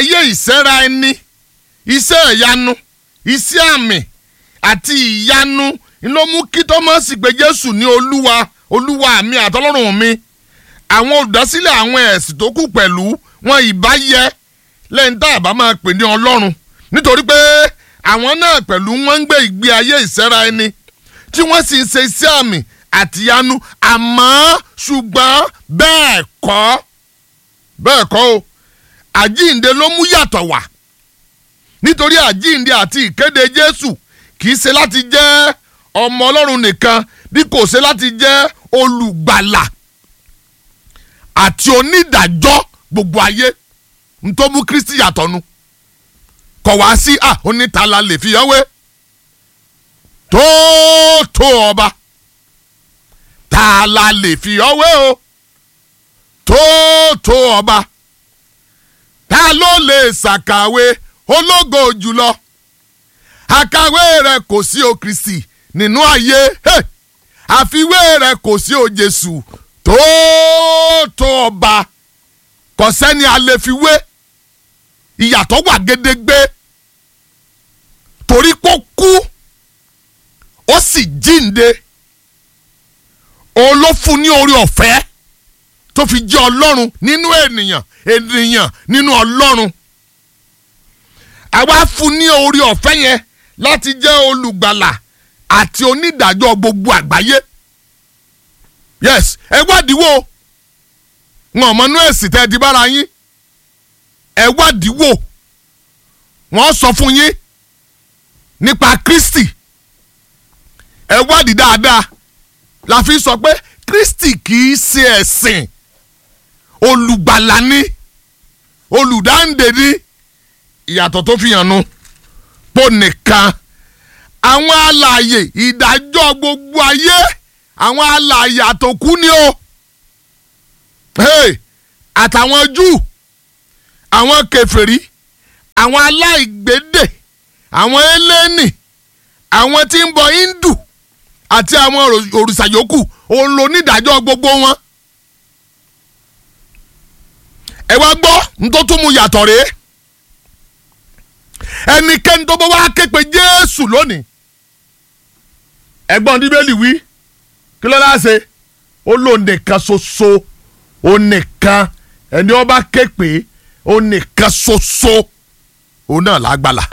ayé ìsẹ́ra ẹni iṣẹ́ ìyanu iṣẹ́ àmì àti ìyanu ló mú kí tọ́mọ́sì pé jésù ní olúwa olúwa mi àtọlọ́run mi àwọn olùdásílẹ̀ àwọn ẹ̀sìn tó kù pẹ̀lú wọn ìbá yẹ lẹ́yìn tá a bá máa pè ní ọlọ́run nítorí pé àwọn náà pẹ̀lú wọn ń gbé ìgbé ayé ìsẹ́ra ẹni tí wọ́n sì ń ṣe iṣẹ́ àmì àtìyanu àmọ́ ṣùgbọ́n bẹ́ẹ̀ kọ́ bẹ́ẹ̀ kọ́ o àjíǹde ló mú yàtọ̀ wá nítorí àjíǹde àti ìkéde jésù kì í ṣe láti jẹ́ ọmọ ọlọ́run nìkan bí kò ṣe láti jẹ́ olùgbàlà àti onídàájọ́ gbogbo ayé ntọ́ mú kristi yàtọ̀ nu kọ̀ wá sí à onítàlá lè fi yọwé tóótó ọba tààlà lè fi yọwé o tóótó ọba ta ló lè ṣàkàwé ológo jùlọ àkàwé rẹ kò sí o kristi nínú ayé hey! àfiwé rẹ kò sí o jésù tóótó ọba kò sẹ́ni a lè fi wé ìyàtọ̀ wà gédégbé torí kó kú ó sì jíǹde òun ló fún ní orí ọ̀fẹ́ tó fi jẹ́ ọlọ́run nínú ènìyàn ènìyàn nínú ọlọ́run àwa fún ní orí ọ̀fẹ́ yẹn láti jẹ́ olùgbàlà àti onídàájọ́ gbogbo àgbáyé yes ẹ wádìí wò wọn ò mọnú ẹ̀sìn tẹ́ ẹ di bára yín ẹ wádìí wò wọ́n sọ fún yín nípa Kristi ẹ wádìí dáadáa la fi sọ pé Kristi kì í ṣe ẹ̀sìn olùgbàlà ni olùdáǹdè ni ìyàtọ̀ tó fi hàn nu pò nìkan àwọn alààyè ìdájọ́ gbogbo ayé àwọn alààyè àtòkú ni o hey, àtàwọn Júù àwọn kèfèrí àwọn aláìgbédè àwọn eléni àwọn tí ń bọ Hindu àti àwọn òrìṣà yòókù òun ló nídàájọ́ gbogbo wọn. ẹ wá gbọ́ nítorí tó mú yàtọ̀ rèé ẹnikẹ́ni tó bá wá ké pe Jésù lónìí ẹgbọ́n bíbélì wí kí ló dáa ṣe ó lò nìkan ṣoṣo ó nìkan ẹni ó bá ké pe ó nìkan ṣoṣo òun náà lágbàlá.